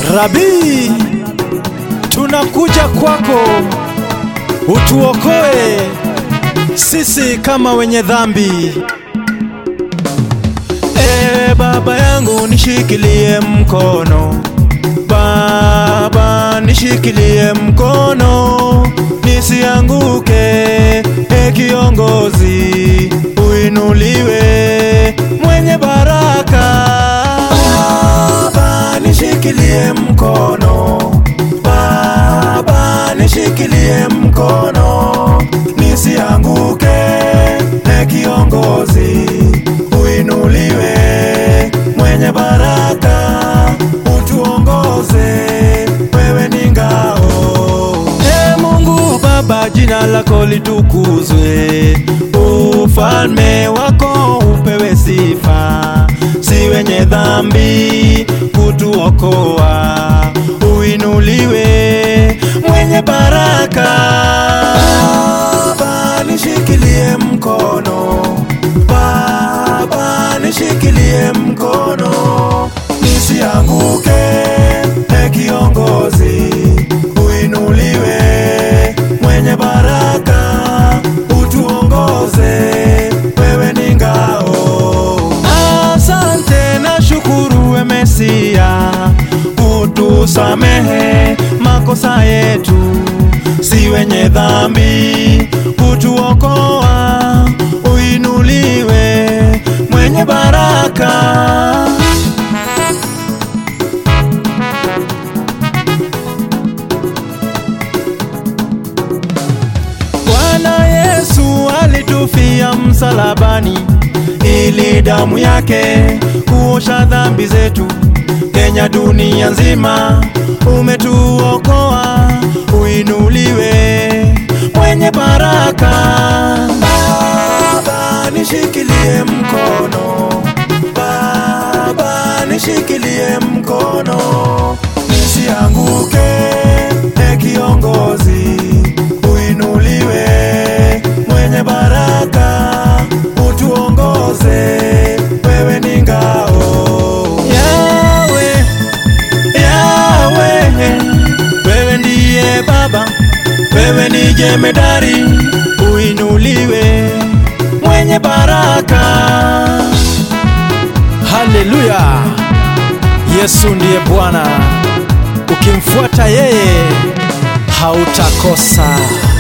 Rabi, tunakuja kwako, utuokoe sisi kama wenye dhambi. E Baba yangu nishikilie mkono, Baba nishikilie mkono, nisianguke. E kiongozi, uinuliwe mwenye baraka. Baba nishikilie mkono, Baba nishikilie mkono, nisianguke. E kiongozi, uinuliwe mwenye baraka, utuongoze, wewe ni ngao. E Mungu Baba, jina lako litukuzwe, ufalme wako upewe sifa, si wenye dhambi kutuokoa, uinuliwe mwenye baraka. Baba nishikilie mkono, Baba nishikilie mkono, nisianguke. E kiongozi, uinuliwe mwenye baraka, utuongoze, wewe ni ngao. Asante na shukuru we Mesia, kutusamehe makosa yetu, si wenye dhambi, kutuokoa, uinuliwe mwenye baraka. Bwana Yesu alitufia msalabani ili damu yake kuosha dhambi zetu. Kenya, dunia nzima umetuokoa, uinuliwe mwenye baraka. Baba nishikilie mkono, Baba nishikilie mkono, nisianguke. E kiongozi, uinuliwe mwenye baraka, utuongoze, wewe ni ngao. Yawe, Yawe, wewe ndiye Baba, wewe ni jemedari, uinuliwe mwenye baraka. Haleluya! Yesu ndiye Bwana, ukimfuata yeye hautakosa.